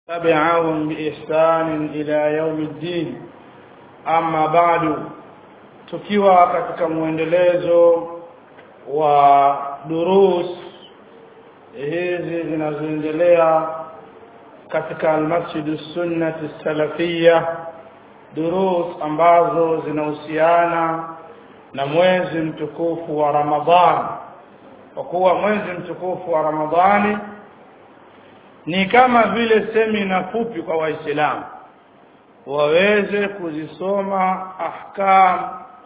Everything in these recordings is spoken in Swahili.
تبعهم بإحسان إلى يوم الدين أما بعد tukiwa katika mwendelezo wa durus hizi zinazoendelea katika almasjid sunnati salafia durus ambazo zinahusiana na mwezi mtukufu wa Ramadhani kwa kuwa mwezi mtukufu wa Ramadhani ni kama vile semina fupi kwa waislamu waweze kuzisoma ahkam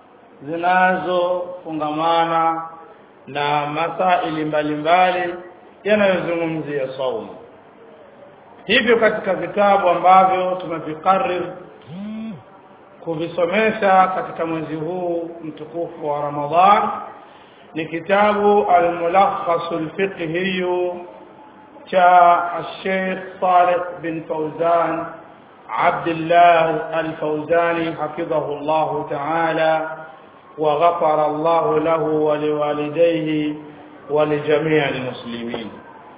zinazofungamana na masaili mbalimbali yanayozungumzia saumu hivyo katika vitabu ambavyo tumevikarrir kuvisomesha katika mwezi huu mtukufu wa Ramadhan ni kitabu al-mulakhas al-fiqhi cha Sheikh Saleh bin Fawzan عبد الله الفوزاني حفظه الله تعالى وغفر الله له ولوالديه ولجميع المسلمين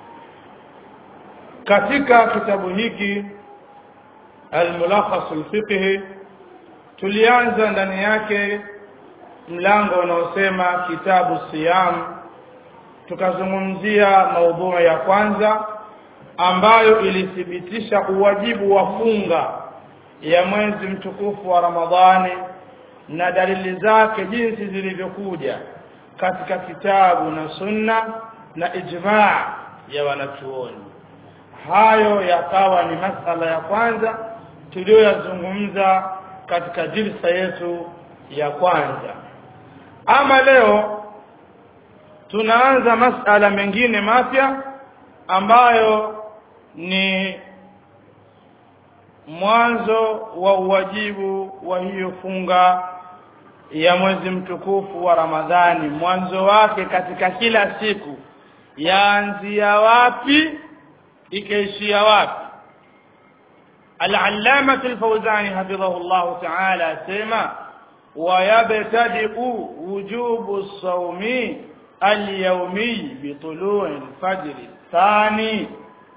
katika kitabu hiki al-mulakhas al-fiqhi tulianza ndani yake mlango unaosema kitabu siyam tukazungumzia maudhui ya kwanza ambayo ilithibitisha uwajibu wa funga ya mwezi mtukufu wa Ramadhani na dalili zake jinsi zilivyokuja katika kitabu na sunna na ijmaa ya wanachuoni hayo yakawa ni masala ya kwanza tuliyoyazungumza katika jilsa yetu ya kwanza ama leo tunaanza masala mengine mapya ambayo ni mwanzo wa uwajibu wa hiyo funga ya mwezi mtukufu wa Ramadhani mwanzo wake katika kila siku yaanzia wapi ikaishia wapi Al-Allama Al-Fawzani hafidhahu Allah Ta'ala sema ويبتدئ وجوب الصوم اليومي بطلوع الفجر الثاني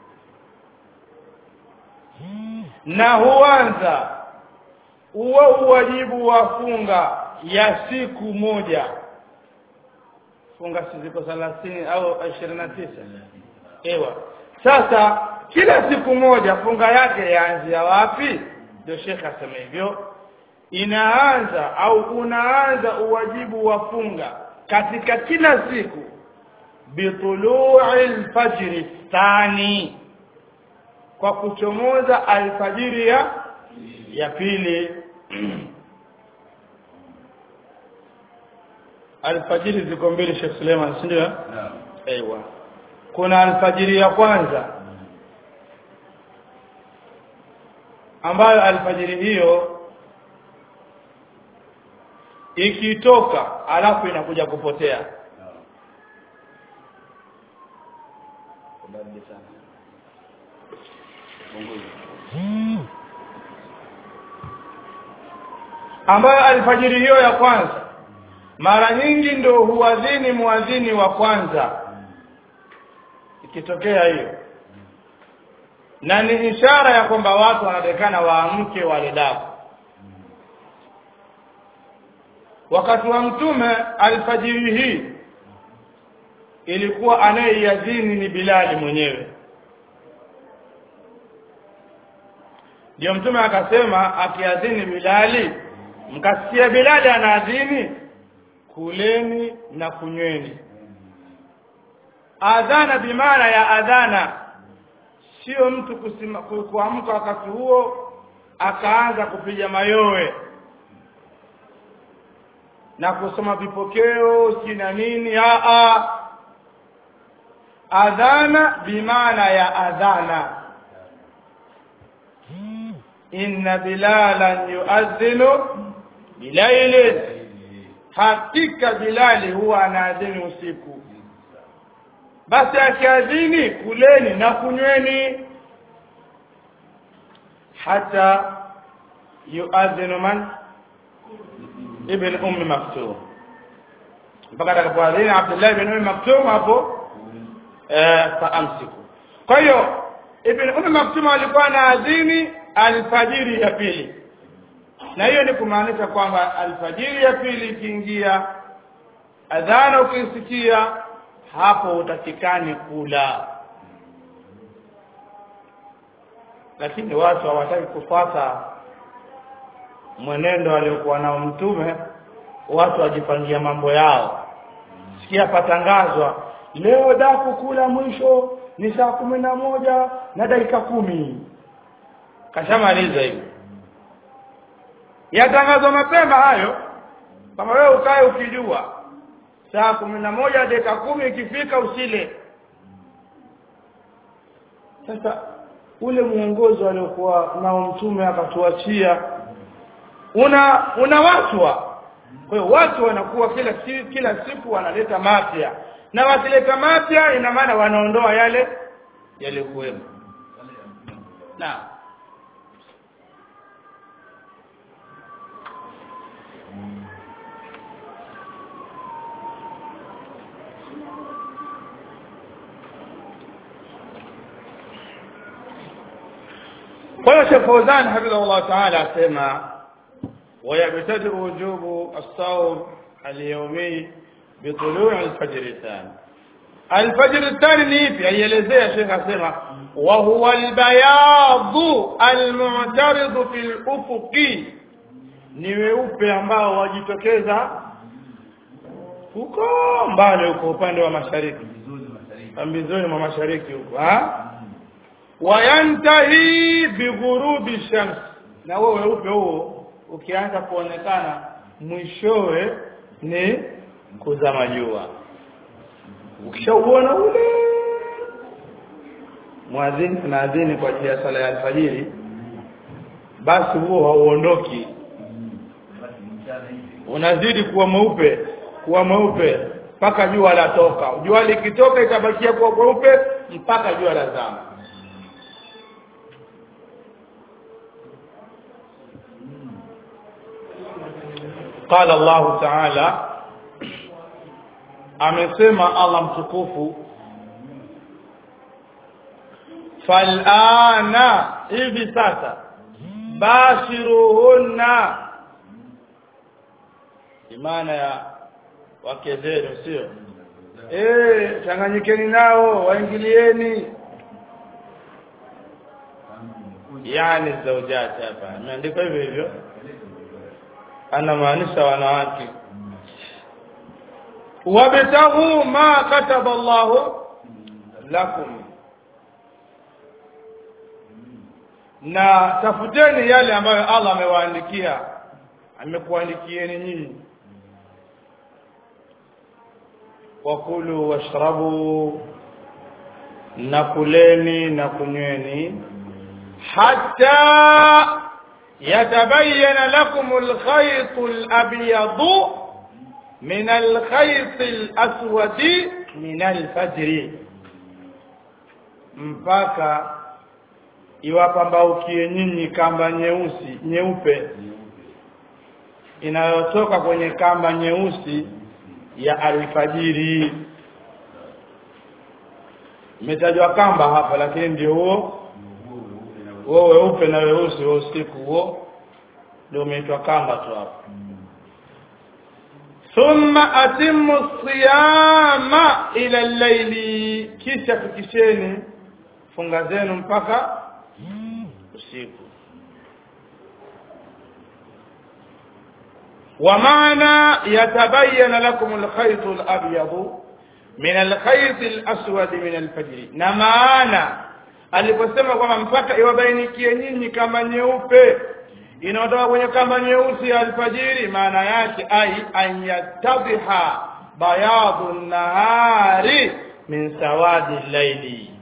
na huanza huo uwajibu wa funga ya siku moja funga ziko 30 au 29 ewa sasa kila siku moja funga yake yaanzia wapi ndio shekha asema hivyo inaanza au unaanza uwajibu wa funga katika kila siku bitulu'il fajri thani kwa kuchomoza alfajiri ya ya pili alfajiri ziko mbili Sheikh Suleiman si ndio naam aiywa kuna alfajiri ya kwanza ambayo alfajiri hiyo ikitoka alafu inakuja kupotea ambayo alfajiri hiyo ya kwanza mara nyingi ndio huadhini muadhini wa kwanza ikitokea hiyo na ni ishara ya kwamba watu wanatakana waamke wale daku wakati wa mtume alfajiri hii ilikuwa anayeiadhini ni Bilali mwenyewe ndio mtume akasema akiadhini Bilali mkasikia Bilali anaadhini kuleni na kunyweni adhana bimaana ya adhana sio mtu kuamka wakati huo akaanza kupiga mayowe na kusoma vipokeo si na nini a a adhana bimaana ya adhana inna bilalan yuadhinu bilaili hakika bilali huwa anaadhini usiku basi akiadhini kuleni na kunyweni hata yuadhinu man ibn ummi maktum mpaka atakapoadhini Abdullah ibn ummi maktum hapo eh faamsiku kwa hiyo ibn ummi maktum alikuwa na adhini alfajiri ya pili na hiyo ni kumaanisha kwamba alfajiri ya pili ikiingia adhana ukisikia hapo utakikani kula lakini watu hawataki kufuata mwenendo aliokuwa nao mtume watu wajipangia mambo yao sikia patangazwa leo daku kula mwisho ni saa kumi na moja na dakika kumi kashamaliza hivi yatangazwa mapema hayo kama wewe ukae ukijua saa kumi na moja dakika kumi ikifika usile sasa ule mwongozo aliokuwa nao mtume akatuachia una unawachwa kwa hiyo watu wanakuwa kila si, kila siku wanaleta mapya na wakileta mapya ina maana wanaondoa yale yaliyokuwepo naam kwa hiyo Sheikh Fauzan hafidhahullah ta'ala asema ويبتدئ وجوب الصوم اليومي بطلوع الفجر الثاني الفجر الثاني ni ipi aielezea Sheikh asema wa huwa albayad almu'tarid fi al-ufuqi ni weupe ambao wajitokeza huko mbali huko upande wa mashariki pambizoni mwa mashariki huko ha wayantahi bighurubi shams na huo weupe huo ukianza kuonekana mwishowe ni kuzama jua ukishauona ule mwadhini tunaadhini kwa ajili ya sala ya alfajiri basi huo hauondoki unazidi kuwa mweupe kuwa mweupe mpaka jua latoka jua likitoka itabakia kuwa mweupe mpaka jua lazama قال الله تعالى amesema Allah mtukufu falana hivi sasa bashiruhunna imana ya wake zenu sio eh changanyikeni nao waingilieni yani zaujati hapa imeandikwa hivyo hivyo anamaanisha wanawake wabtaghu ma kataba Allahu lakum na tafuteni yale ambayo Allah amewaandikia amekuandikieni nyinyi wakulu washrabu na kuleni na kunyweni hatta يتبين لكم الخيط الأبيض من الخيط الأسود من الفجر mpaka iwapambaukie nyinyi kamba nyeusi nyeupe inayotoka kwenye kamba nyeusi ya alfajiri imetajwa kamba hapa lakini ndio huo huo weupe na weusi wa usiku huo ndio umeitwa kamba tu hapo thumma atimmu siyama ila al-layli kisha fikisheni funga zenu mpaka usiku ومعنى يتبين لكم الخيط الأبيض من الخيط الأسود من الفجر نمانا aliposema kwamba mpaka iwabainikie nyinyi kama nyeupe inayotoka kwenye kama nyeusi ya alfajiri maana yake ai anyatadhiha bayadhu nahari min sawadi laili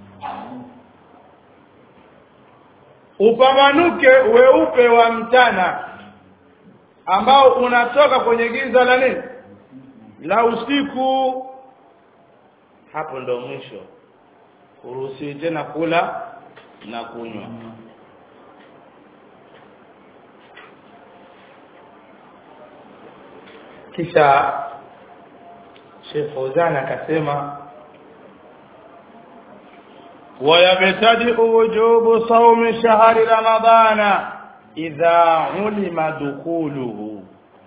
upambanuke weupe wa mchana ambao unatoka kwenye giza la nini la usiku hapo ndo mwisho uruhusiwi tena kula na kunywa kisha Sheikh Fauzan akasema ويبتدئ وجوب صوم شهر رمضان إذا علم دخوله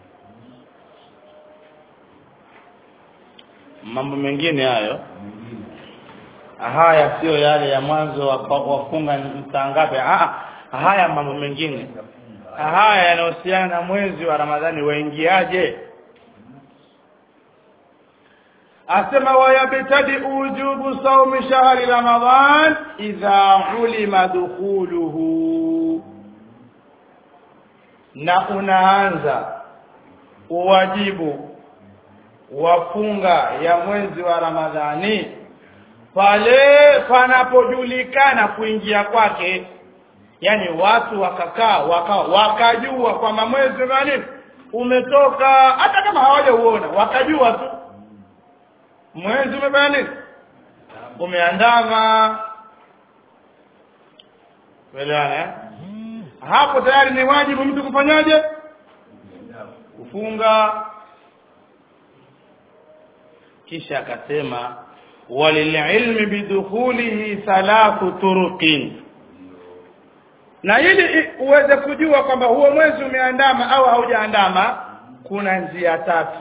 mambo mengine hayo haya sio yale ya mwanzo wafunga saa ngapi haya mambo mengine haya yanahusiana na mwezi wa ramadhani waingiaje asema wayabtadi wujubu saumi shahri ramadan idha ulima dukhuluhu na unaanza uwajibu wafunga ya mwezi wa ramadhani pale panapojulikana kuingia kwake yani watu wakakaa waka, wakajua kwamba mwezi gani umetoka hata kama hawajauona wakajua tu mwezi umefanya nini umeandama elewana eh? hapo tayari ni wajibu mtu kufanyaje kufunga kisha akasema walililmi bidukhulihi thalathu turuqin na ili uweze kujua kwamba huo mwezi umeandama au haujaandama kuna njia tatu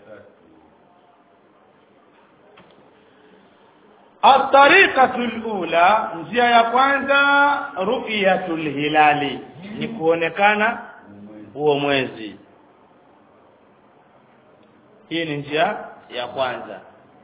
الطريقة الأولى njia ya kwanza ru'yatul hilali ni kuonekana huo mwezi hii ni njia ya kwanza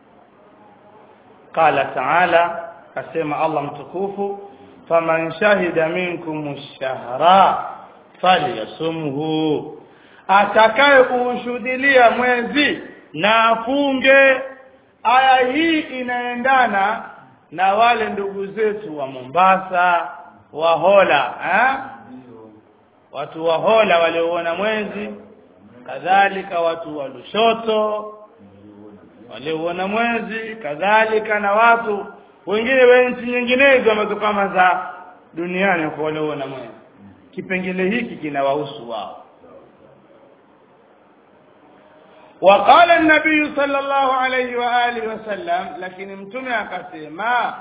qala ta'ala asema Allah mtukufu faman shahida minkum ash-shahra falyasumhu atakaye kuushuhudilia mwezi na afunge aya hii inaendana na wale ndugu zetu wa Mombasa wa Hola eh? watu wa Hola walioona mwezi kadhalika watu wa Lushoto walioona mwezi kadhalika na watu wengine wa nchi nyinginezo ambazo kama za duniani kwa walioona mwezi kipengele hiki kinawahusu wao وقال النبي صلى الله عليه وآله وسلم لكن متمع akasema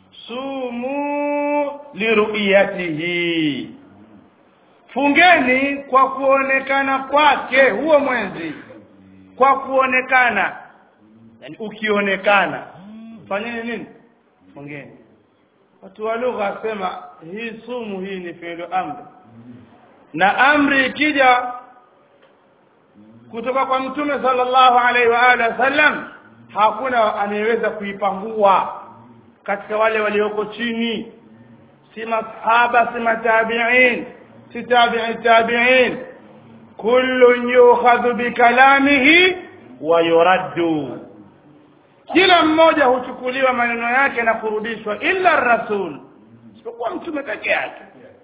sumu liruyatihi fungeni kwa kuonekana kwake huo mwezi kwa kuonekana yani ukionekana fanyeni nini fungeni watu wa lugha wasema hii sumu hii ni fi'lu amri na amri ikija kutoka kwa mtume sallallahu alaihi wa alihi wasallam hakuna anayeweza kuipangua katika wale walioko chini si masahaba si matabi'in si tabi'i tabi'in kullun yukhadhu bikalamihi wa yuraddu kila mmoja huchukuliwa maneno yake na kurudishwa illa rasul isipokuwa mtume peke yake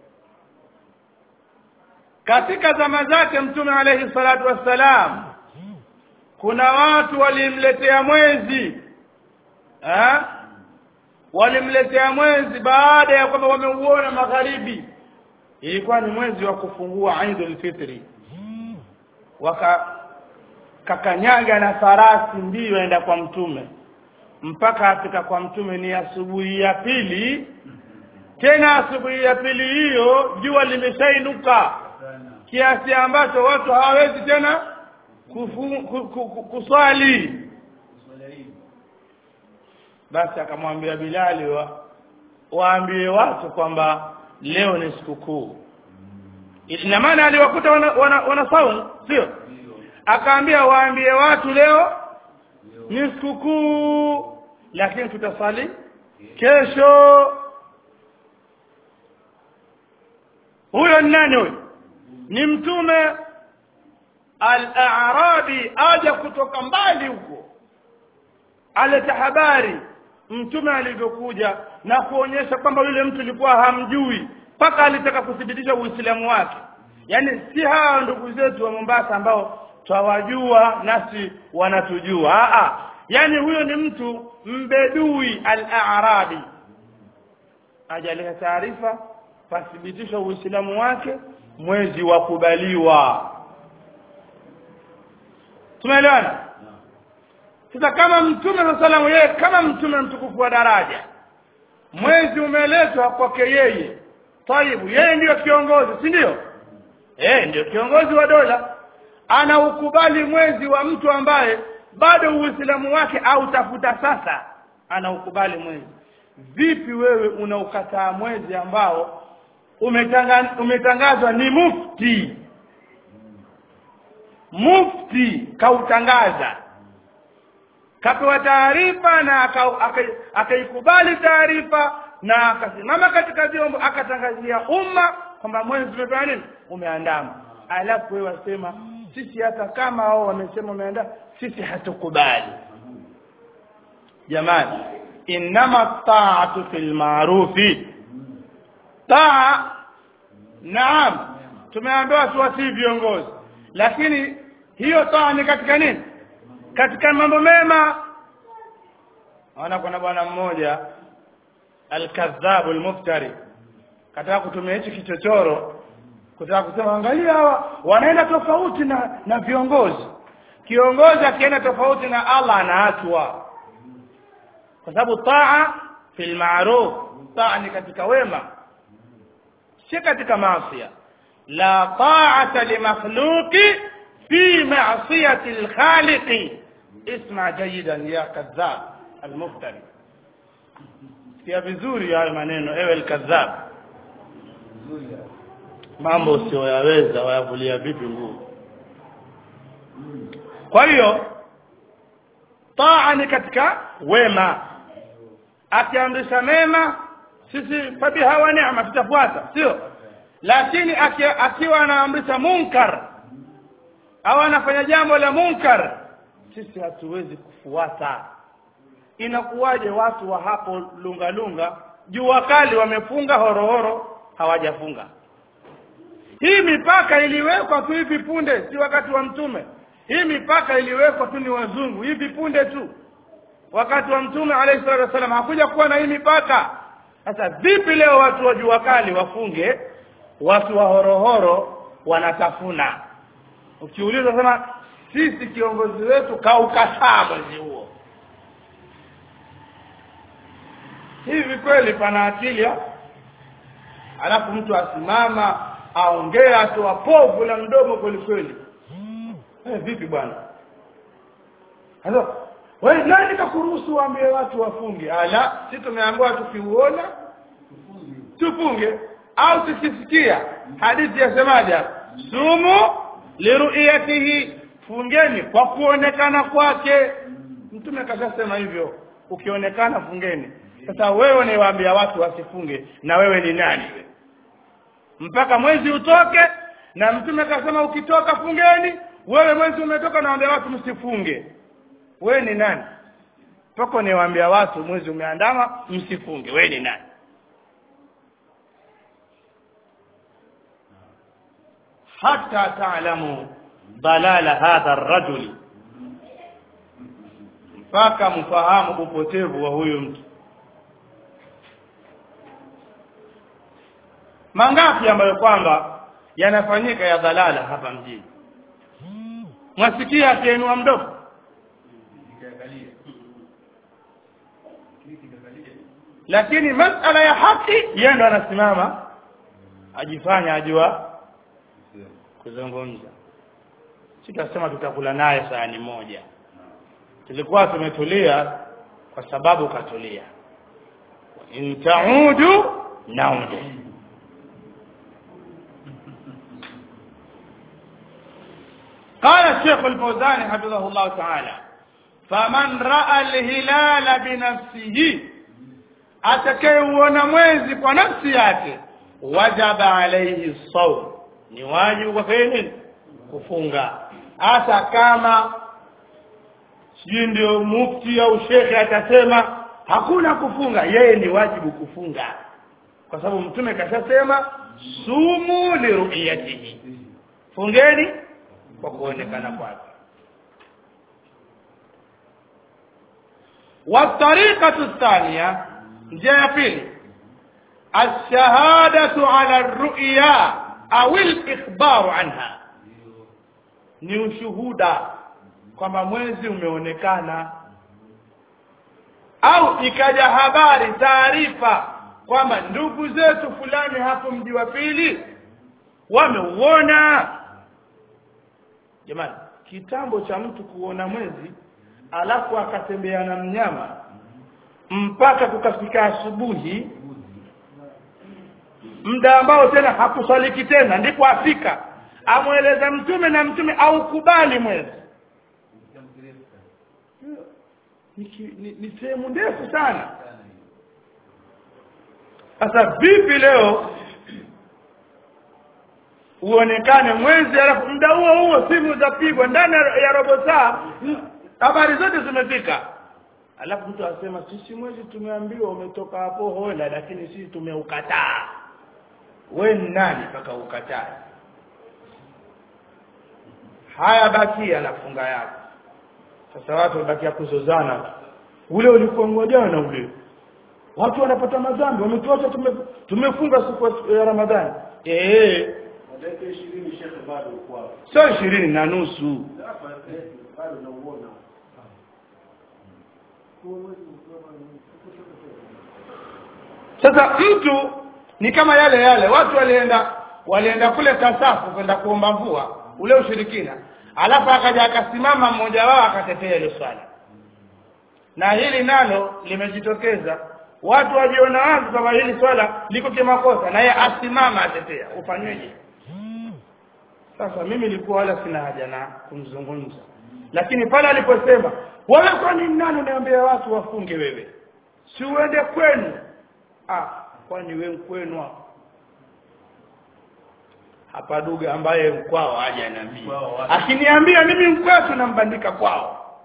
katika zama zake mtume alayhi salatu wassalam kuna watu walimletea mwezi eh walimletea mwezi baada ya kwamba wameuona magharibi ilikuwa ni mwezi wa kufungua Eidul Fitri waka kakanyaga na farasi mbio enda kwa mtume mpaka afika kwa mtume ni asubuhi ya pili tena asubuhi ya pili hiyo jua limeshainuka kiasi ambacho watu hawawezi tena kufu, ku, ku, ku, kuswali basi akamwambia Bilali wa, waambie watu kwamba leo ni sikukuu ina maana aliwakuta wana, wana, wana saumu sio akaambia waambie watu leo ni sikukuu lakini tutasali kesho huyo ni nani huyo ni mtume al-a'rabi aja kutoka mbali huko aleta habari mtume alivyokuja na kuonyesha kwamba yule mtu alikuwa hamjui mpaka alitaka kuthibitisha uislamu wake yaani si hawa ndugu zetu wa Mombasa ambao twawajua nasi wanatujua a yaani huyo ni mtu mbedui al-a'rabi ajaleta taarifa pathibitisha uislamu wake mwezi wa kubaliwa tumeelewana sasa kama mtume sallallahu yeye kama mtume mtukufu wa daraja mwezi umeletwa kwake yeye taibu yeye ndiyo kiongozi si ndio eh ndio kiongozi wa dola anaukubali mwezi wa mtu ambaye bado uislamu wake au tafuta sasa anaukubali mwezi vipi wewe unaukataa mwezi ambao umetanga, umetangazwa ni mufti mufti kautangaza kapewa taarifa na akaikubali aka taarifa na akasimama katika vyombo akatangazia umma kwamba mwezi umefanya nini umeandama alafu wewe wasema sisi hata kama wao wamesema umeandama sisi hatukubali jamani innama taatu fil maarufi taa naam tumeambiwa tuwasii viongozi lakini hiyo taa ni katika nini katika mambo mema naona kuna bwana mmoja alkadhabu almuftari kataka kutumia hichi kichochoro kutaka kusema angalia hawa wanaenda tofauti na na viongozi kiongozi akienda tofauti na Allah anaachwa kwa sababu taa fil ma'ruf taa ni katika wema si katika maasi la ta'ata li makhluqi fi ma'siyati al-khaliq isma jayidan ya kadhab al-muftari sikia vizuri hayo maneno ewe al-kadhab mambo usiyoyaweza wayavulia vipi nguvu kwa hiyo taa ni katika wema akiamrisha mema sisi fabiha wa neema tutafuata sio lakini akiwa anaamrisha munkar au anafanya jambo la munkar sisi hatuwezi kufuata inakuwaje watu wa hapo lunga lunga jua kali wamefunga horohoro hawajafunga hii mipaka iliwekwa tu hivi punde si wakati wa mtume hii mipaka iliwekwa tu ni wazungu hivi punde tu wakati wa mtume alayhi salatu wasallam hakuja kuwa na hii mipaka sasa vipi leo watu wa jua kali wafunge watu wa horohoro wanatafuna ukiuliza sema sisi kiongozi wetu kaukataa mwezi huo hivi kweli pana akili ha? alafu mtu asimama aongee atoa povu la mdomo kweli kweli eh, vipi bwana sasa wewe nani kakuruhusu waambie watu wafunge ala si tumeambiwa tukiuona tufunge au tukisikia hadithi yasemaje sumu liru'yatihi fungeni kwa kuonekana kwake mtume kashasema hivyo ukionekana fungeni sasa wewe niwaambia watu wasifunge na wewe ni nani mpaka mwezi utoke na mtume kasema ukitoka fungeni wewe mwezi umetoka naambia watu msifunge wewe ni nani mpaka niwaambia watu mwezi umeandama msifunge wewe ni nani hata taalamu dalala hadha rajuli mpaka mfahamu upotevu wa huyu mtu mangapi ambayo kwamba yanafanyika ya dhalala hapa mjini mwasikia akiinua mdomo lakini masala ya haki yeye ndo anasimama ajifanya ajua kuzungumza sitasema tutakula naye sahani moja tulikuwa tumetulia kwa sababu katulia in taudu naudu قال الشيخ الفوزاني حفظه الله تعالى فمن راى الهلال بنفسه atakayeuona mwezi kwa nafsi yake wajaba alaihi saum ni wajibu kwa nini kufunga hata kama sijui ndio mufti au shekhe atasema hakuna kufunga yeye ni wajibu kufunga kwa sababu mtume kashasema sumu liruyatihi fungeni kwa kuonekana kwake والطريقة الثانية njia pili الشهادة على الرؤيا أو الإخبار عنها ni ushuhuda kwamba mwezi umeonekana au ikaja habari taarifa kwamba ndugu zetu fulani hapo mji wa pili wameuona jamani kitambo cha mtu kuona mwezi alafu akatembea na mnyama mpaka kukafika asubuhi muda ambao tena hakusaliki tena ndipo afika amweleza mtume na mtume aukubali mwezi ni, ki- ni, ni sehemu ndefu sana sasa vipi leo uonekane mwezi alafu muda huo huo simu zapigwa ndani ya- ya robo saa mm, habari zote zimefika alafu mtu asema sisi mwezi tumeambiwa umetoka hapo hola lakini sisi tumeukataa we ni nani mpaka ukatae haya bakia na funga yako sasa watu wabakia kuzozana ule ulikuwa ngojana ule watu wanapata madhambi wametuacha tume, tumefunga siku ya ramadhani eh dakika ishirini shekhe bado uko hapo sio ishirini na nusu hapa eh, bado nauona Huo mwezi ukiwa ni- sasa mtu ni kama yale yale watu walienda walienda kule kasafu kwenda kuomba mvua ule ushirikina alafu akaja akasimama mmoja wao akatetea ile swala na hili nalo limejitokeza watu wajiona wazi kwamba hili swala liko kimakosa na yeye asimama atetea ufanyweje sasa mimi nilikuwa wala sina haja na kumzungumza lakini pale aliposema wewe kwani nani unaambia watu wafunge wewe si uende kwenu ah kwani wewe kwenu hapo hapa duga ambaye mkwao haja niambia Mkwao wapi? akiniambia mimi mkwetu nambandika kwao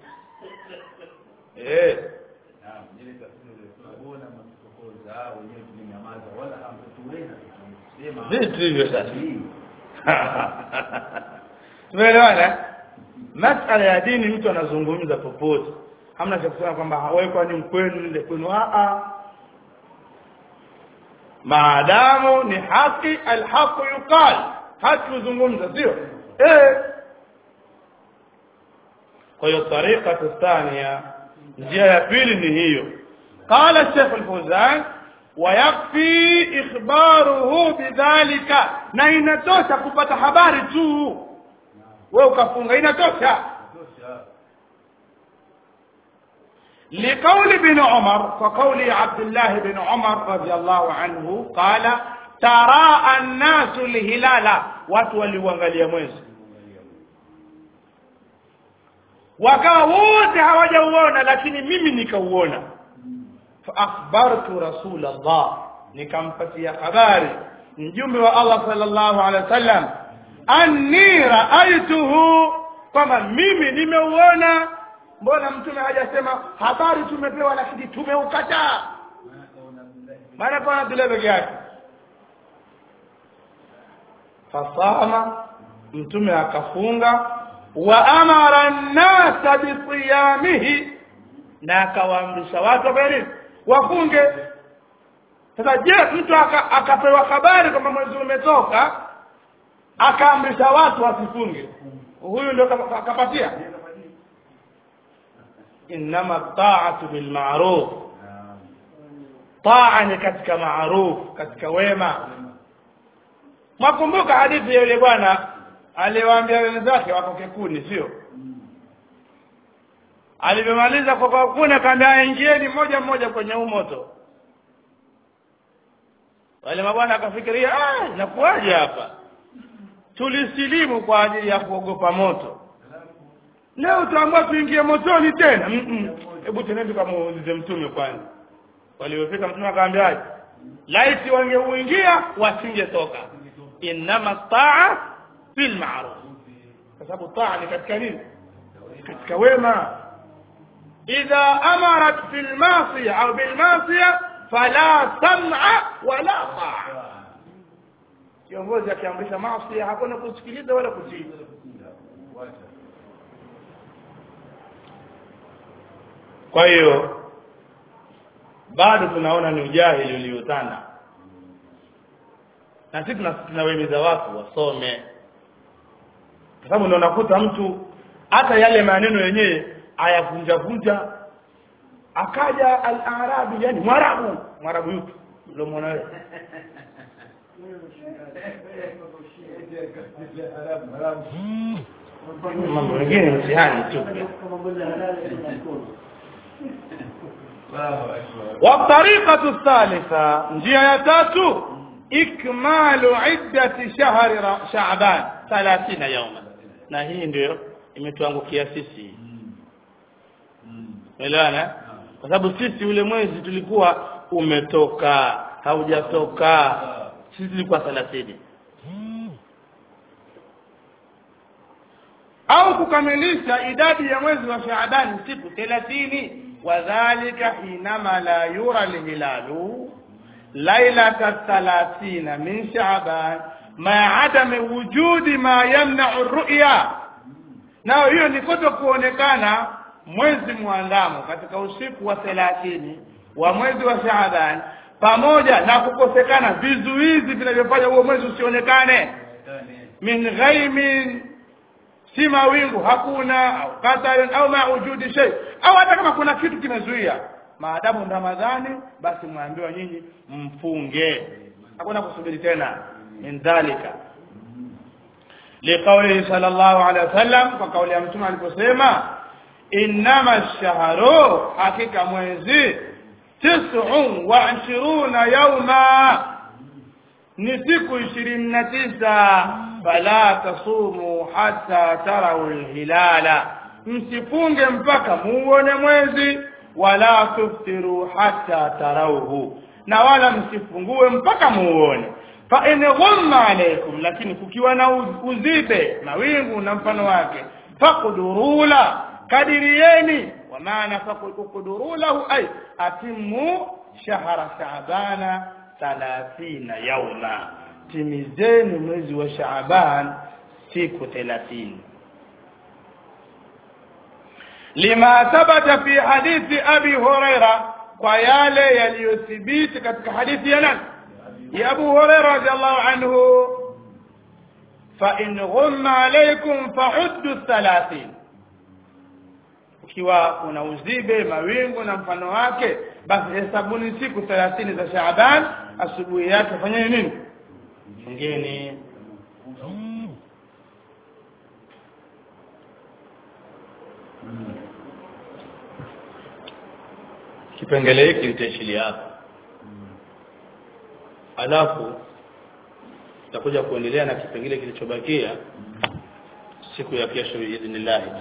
eh Naam, ile tafsiri ile tunaona matukokoza hao wenyewe tumenyamaza wala hamtuweza kusema vitu hivyo sasa tumeelewana masala ya dini mtu anazungumza popote hamna cha kusema kwamba wewe kwani mkwenu nile kwenu a a maadamu ni haki alhaqu yuqal haki huzungumza sio eh kwa hiyo tariqa thania njia ya pili ni hiyo قال الشيخ الفوزان ويكفي إخباره بذلك na inatosha kupata habari tu wewe ukafunga inatosha tosha لقول ابن عمر وقول عبد الله بن عمر رضي الله عنه قال تراءى الناس الهلال watu waliuangalia mwezi wakawa wote hawajauona lakini mimi nikauona faakhbartu rasul allah nikampatia habari mjumbe wa allah sallallahu alaihi wasallam anni raaituhu kwamba mimi nimeuona mbona mtume hajasema habari tumepewa lakini tumeukataa maana kwa Abdullah peke yake fasama mtume akafunga wa amara nnasa bisiyamihi na akawaamrisha watu wafanye wafunge sasa je mtu aka, akapewa habari kwamba mwezi umetoka akaamrisha watu wasifunge huyu ndio kapa- kapatia innama taatu bilmaruf Naam. taa ni katika maruf katika wema mwakumbuka hadithi ya yule bwana aliwaambia wenzake wakoke kuni sio alivyomaliza kwa kuni akaambia ingieni moja mmoja kwenye huu moto wale mabwana akafikiria ah inakuwaje hapa tulisilimu kwa ajili ya kuogopa moto leo tuambiwa tuingie motoni tena Mm-mm. hebu teneni tukamuulize mtume kwanza waliofika mtume akaambiaje laiti wangeuingia wasingetoka innama taa fil ma'ruf kwa sababu taa ni katika nini katika wema idha amarat fil masiya au bil masiya fala sam'a wala taa kiongozi akiamrisha maasi hakuna kusikiliza wala kutii Wacha. kwa hiyo bado tunaona ni ujahili uliotanda na sisi tuna- tunawahimiza watu wasome kwa sababu ndio unakuta mtu hata yale maneno yenyewe ayavunja vunja akaja al-arabi yani mwarabu mwarabu yupi ndio muona wewe mambo mengine mtihani tu والطريقة الثالثة نجيه تاتو إكمال عدة شهر شعبان 30 يوما na hii ndio imetuangukia sisi umeelewana kwa sababu sisi ule mwezi tulikuwa umetoka haujatoka sisi tulikuwa 30 au kukamilisha idadi ya mwezi wa Shaaban siku 30 wadhālika hinama la yura alhilalu lailata 30 min Shaaban ma adami wujudi ma yamna'u ru'ya nao hiyo ni kuto kuonekana mwezi muandamo katika usiku wa 30 wa mwezi wa Shaaban pamoja na kukosekana vizuizi vinavyofanya huo mwezi usionekane min ghaimin si mawingu hakuna au qadarin au ma wujudi shay au hata kama kuna kitu kimezuia maadamu ramadhani basi mwambiwa nyinyi mfunge hakuna kusubiri tena min dhalika liqaulihi sallallahu alaihi wasallam kwa kauli ya mtume aliposema innama ash-shahru hakika mwezi tis'un wa ishiruna yawma ni siku ishirini na tisa fala tasumu hata tarau lhilala msifunge mpaka muone mwezi wala tuftiru hata tarauhu na wala msifungue mpaka muone fa in ghumma alaykum lakini kukiwa na uzibe mawingu na mfano wake faqdurula kadirieni wa maana faqdurulahu ay atimu shahra shaabana 30 yauma timizeni mwezi wa Shaaban siku 30 lima thabata fi hadithi abi huraira kwa yale yaliyothibiti katika hadithi ya nani ya abu huraira radhiallahu anhu fa in ghumma alaykum fahuddu 30 ukiwa kuna uzibe mawingu na mfano wake basi hesabuni siku 30 za Shaaban asubuhi yake fanyeni nini fungeni kipengele hiki litaishilia hapa alafu tutakuja kuendelea na kipengele kilichobakia siku ya kesho biidhnillah